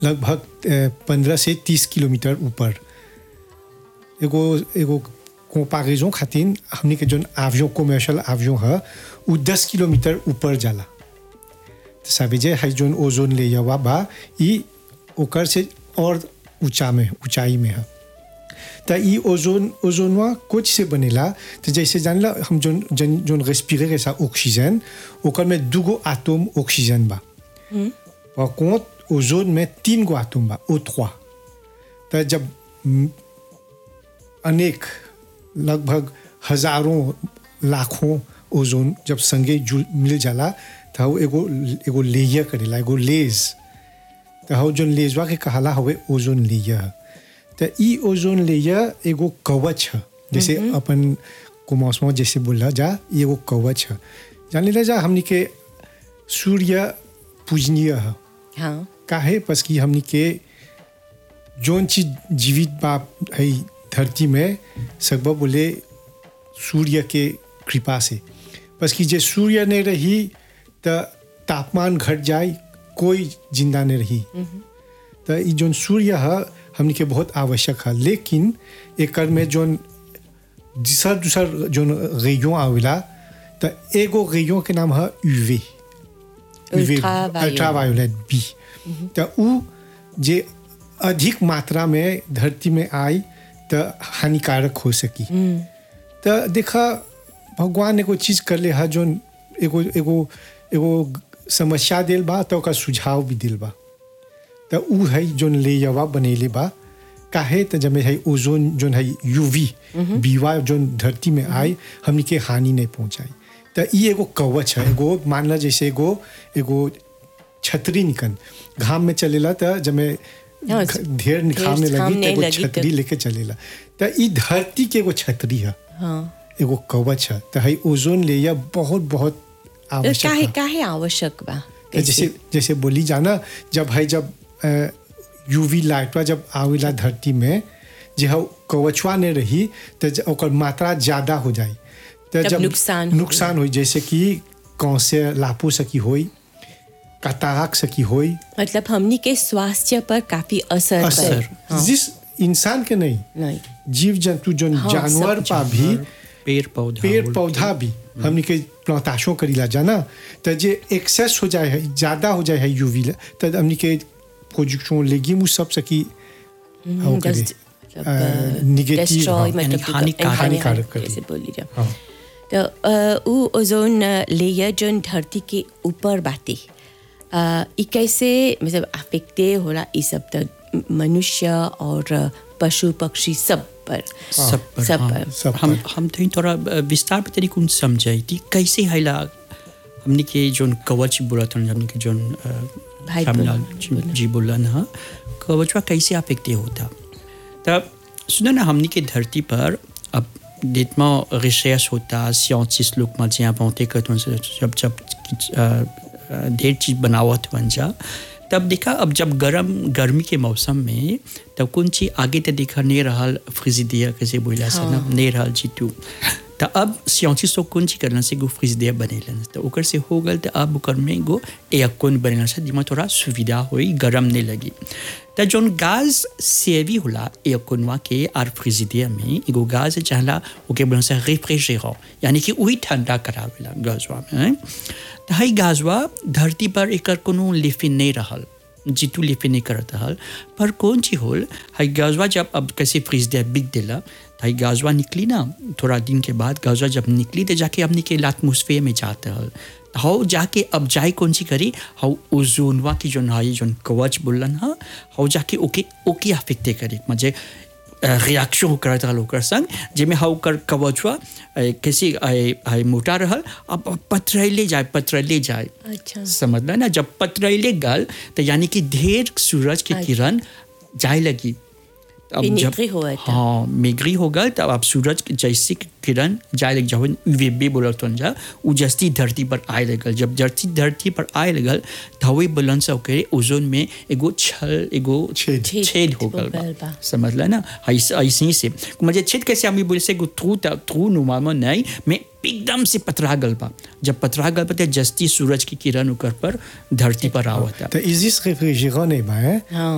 लगभग पंद्रह से तीस किलोमीटर ऊपर एगो एगो कंपैरिजन खातिर हमनी के जोन आवियों कमर्शियल आवियों है वो दस किलोमीटर ऊपर जाला तो साबिजे है जोन ओजोन ले जावा बा ई ओकर से और ऊंचा में ऊंचाई में है तो ई ओजोन ओजोनवा कुछ से बनेला तो जैसे जानला हम जोन जन जोन रेस्पिरे के सा ऑक्सीजन ओकर में दूगो आटोम ऑक्सीजन बा और कोत ओजोन में तीन गो आटोम बा ओ थ्वा तो जब म, अनेक लगभग हजारों लाखों ओजोन जब संगे जुल मिल जाला तो वो एगो एगो लेयर करेला एगो लेज तो हो जोन लेजवा के कहाला हवे ओजोन लेयर तो ई ओजोन लेयर एगो कवच है जैसे अपन कुमासमा जैसे बोला जा ये एगो कवच है जान लेला जा हमनी के सूर्य पूजनीय है हाँ काहे बस कि हमनी के जोन चीज जीवित बा है धरती में सकबा बोले सूर्य के कृपा से बस कि जे सूर्य नहीं रही तो तापमान घट जाए कोई जिंदा नहीं रही तो ई जोन सूर्य है हमनी के बहुत आवश्यक है लेकिन एकर में जोन दूसर दूसर जोन रेयों आवेला तो एगो रेयों के नाम है यूवी Ultraviolet. अल्ट्रावायोलेट बी तो उ जे अधिक मात्रा में धरती में आई तो हानिकारक हो सकी तो देखा भगवान एगो चीज कर ले हा जोन एगो एगो एगो समस्या दिल बा तो ओकर सुझाव भी दिल बा तो उ है जोन ले यवा बनेले बा काहे तो जब है ओजोन जोन है यूवी बीवा जोन धरती में आई हमनी के हानि नहीं पहुंचाई तो ई एगो कवच है एगो मान ला जैसे एगो एगो छतरी निकन घाम में चलेला तो जब मैं हाँ, घ- ढेर ढेर घाम में घाम लगी तो नहीं एगो लगी तो- छतरी लेके चलेला तो ई धरती के एगो छतरी है हाँ एगो कवच है तो है ओजोन लेयर बहुत बहुत तो आवश्यक काहे है काहे आवश्यक बा तो जैसे जैसे बोली जाना जब है जब यूवी लाइटवा जब आवेला धरती में जे है कवचवा नहीं रही तो ज- ओकर मात्रा ज्यादा हो जाए तो तब नुकसान हो नुकसान हो जैसे कि कैंसर लापो सकी होई कतारक सकी होई मतलब हमनी के स्वास्थ्य पर काफी असर असर हाँ, जिस इंसान के नहीं नहीं जीव जंतु जो हाँ, जानवर सब पा भी पेड़ पौधा पेड़ पौधा भी हमनी के प्लांटाशों करीला जाना तो जे एक्सेस हो जाए है ज्यादा हो जाए है यूवी तो हमनी के प्रोडक्शन लेगी वो सब सकी हम्म, करे, just, मतलब, अ, अ, negative, destroy हाँ, मतलब यानी कि हानिकारक- हानिकारक कर जैसे दी। बोली जा हाँ। तो अ, उ ओजोन लेयर जोन धरती के ऊपर बाटे अ, ई कैसे मतलब अफेक्टे होला ई सब तो मनुष्य और पशु पक्षी सब पर सब पर सब हाँ। पर सब हम पर। हम थोड़ी थोड़ा अ, विस्तार पे तरीके उन समझाई थी कैसे हैला हमने के जोन कवच बोला था हमने के जोन अ, भाई रामलाल बोला- जी- जी बोलन हाँ कवचवा कैसे अफेक्टे होता तब सुना ना हमने के धरती पर अब जितना रिसर्च होता साइंटिस्ट लोग में जहाँ पहुँचते करते हैं, जब जब अ, अ, ढेर चीज़ बनावत बन जा तब देखा अब जब गर्म गर्मी के मौसम में तब कौन चीज आगे तो देखा नहीं रहल फ्रिजिदिया कैसे बोला सा ना नहीं रहल जीतू तो अब साइंटिस्ट लोग कौन चीज करना से गो फ्रिजिदिया बनेलन तो ओकर से हो गल तो अब ओकर में गो एयरकॉन बनेला से जिमा थोड़ा सुविधा होई गरम नहीं लगी तो जोन गैस सेवी होला एयरकॉनवा के आर फ्रिजिदिया में एगो गैस चाहला ओके बन से रेफ्रिजरेटर यानी कि वही ठंडा करावेला गैसवा में तो हई गैसवा धरती पर एकर कोनो लिफिन नहीं रहल जितू लिफे नहीं करत हल पर कौन ची होल हई गाजवा जब अब कैसे फ्रिज दे बिक दिला तो हई गाजवा निकली ना थोड़ा दिन के बाद गाजवा जब निकली तो जाके अपनी के एटमोसफेयर में जाते हल हाउ जाके अब जाए कौन सी करी हाउ ओजोनवा की जो हाई जो कवच बोलन हा हाउ जाके ओके ओके अफेक्टे करी म्हणजे रिएक्शन करत रहल ओकर संग जेमे हाउ कर कवचवा अ, कैसे आए आए मोटा रहल अब पथरैले जाए पथरैले जाए अच्छा समझला ना जब पतरैले गल तो यानी कि ढेर सूरज की किरण जाए लगी अब फिर जब निगरी हुआ था। हाँ मेघरी हो गल तब अब सूरज की जैसी की किरण जाए लग जब यूवीबी बोलत तो जा उ जस्ती धरती पर आए लगल जब जस्ती धरती पर आए लगल धवे बुलंद से ओकरे ओजोन में एगो छल एगो छेद। छेद छेद हो हो गल गल बा बा। समझला ना ऐसे ऐसे ही से मुझे छेद कैसे हम बोले से थ्रू थ्रू नुमा में नहीं मैं एकदम से पतरा गल बा जब पतरा गल बा तो जस्ती सूरज की किरण ऊपर पर धरती पर आवता तो इजिस रेफ्रिजरेटर नहीं बा है हाँ